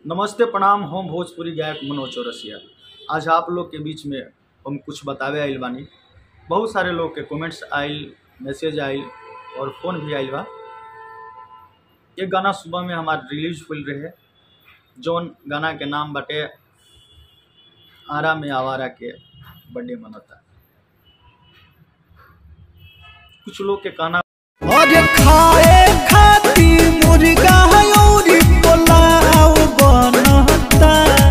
नमस्ते प्रणाम हम भोजपुरी गायक मनोज चौरसिया आज आप लोग के बीच में हम कुछ बतावे आइल बानी बहुत सारे लोग के कमेंट्स आइल मैसेज आइल और फ़ोन भी आइल बा ये गाना सुबह में हमार रिलीज हुई रहे जौन गाना के नाम बाटे आरा में आवारा के बर्थडे मनता कुछ लोग के कहना और खाए खाती मुर्गा और पुलाव बनता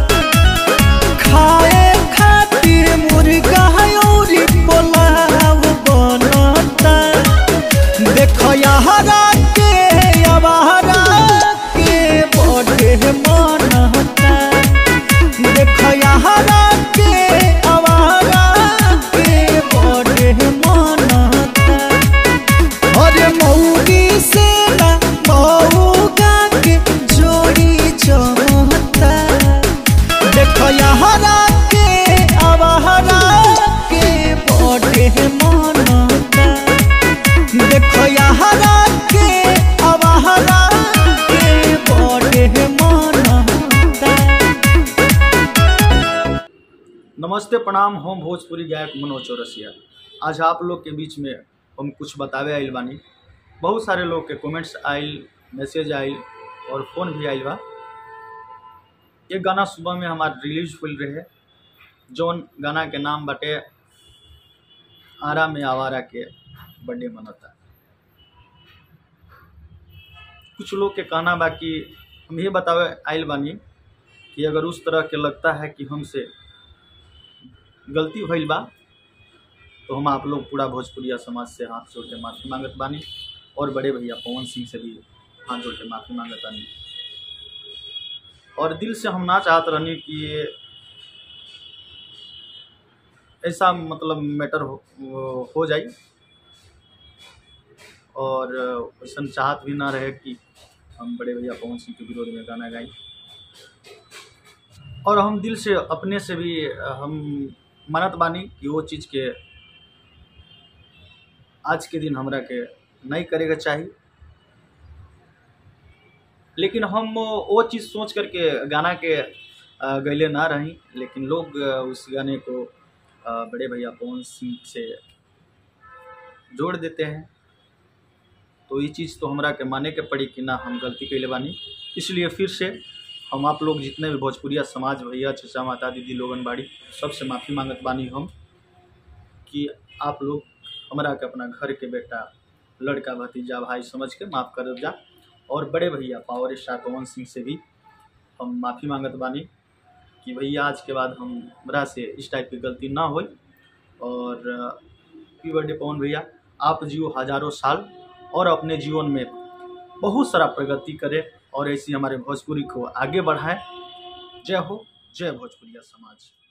खाए खाती मुर्गा और पुलाव बनता देखो यहरा के अबहरा के बड़े मनता देखो यहरा के अबहरा के बड़े मनता अरे मौगी से ना मऊगा के जोड़ी जमता देखो यहरा के अबहरा के बड़े मनता देखो यहरा के अबहरा के बड़े मनता नमस्ते प्रणाम हम भोजपुरी गायक मनोज चौरसिया आज आप लोग के बीच में हम कुछ बतावे आइल बानी बहुत सारे लोग के कमेंट्स आइल मैसेज आइल और फ़ोन भी आइल बा ये गाना सुबह में हमार रिलीज हुई रहे जौन गाना के नाम बाटे आरा में आवारा के बर्थडे मनता कुछ लोग के कहना बा कि हम ये बतावे आइल बानी कि अगर उस तरह के लगता है कि हमसे गलती भइल बा तो हम आप लोग पूरा भोजपुरिया समाज से हाथ जोड़ के माफ़ी मांगत बानी और बड़े भैया पवन सिंह से भी हाथ जोड़ के माफ़ी मांगत बानी और दिल से हम ना चाहत रहनी कि ये ऐसा मतलब मैटर हो, हो जाई और वैसा चाहत भी ना रहे कि हम बड़े भैया पवन सिंह के विरोध में गाना गाई और हम दिल से अपने से भी हम मानत बानी कि वो चीज़ के आज के दिन हमरा के नहीं करे के चाही लेकिन हम वो चीज़ सोच करके गाना के अ, गैले ना रही लेकिन लोग अ, उस गाने को अ, बड़े भैया पवन सिंह से जोड़ देते हैं तो ये चीज़ तो हमरा के माने के पड़ी कि ना हम गलती कैले बानी इसलिए फिर से हम आप लोग जितने भी भोजपुरिया समाज भैया चचा माता दीदी लोगन बाड़ी सबसे माफ़ी मांगत बानी हम कि आप लोग हमरा के अपना घर के बेटा लड़का भतीजा भाई समझ के माफ़ कर जा और बड़े भैया पावर स्टार पवन सिंह से भी हम माफ़ी मांगत बानी कि भैया आज के बाद हम हमरा से इस टाइप की गलती ना हो और हैप्पी बर्थडे पवन भैया आप जियो हजारों साल और अपने जीवन में बहुत सारा प्रगति करें और ऐसी हमारे भोजपुरी को आगे बढ़ाएं जय हो जय भोजपुरिया समाज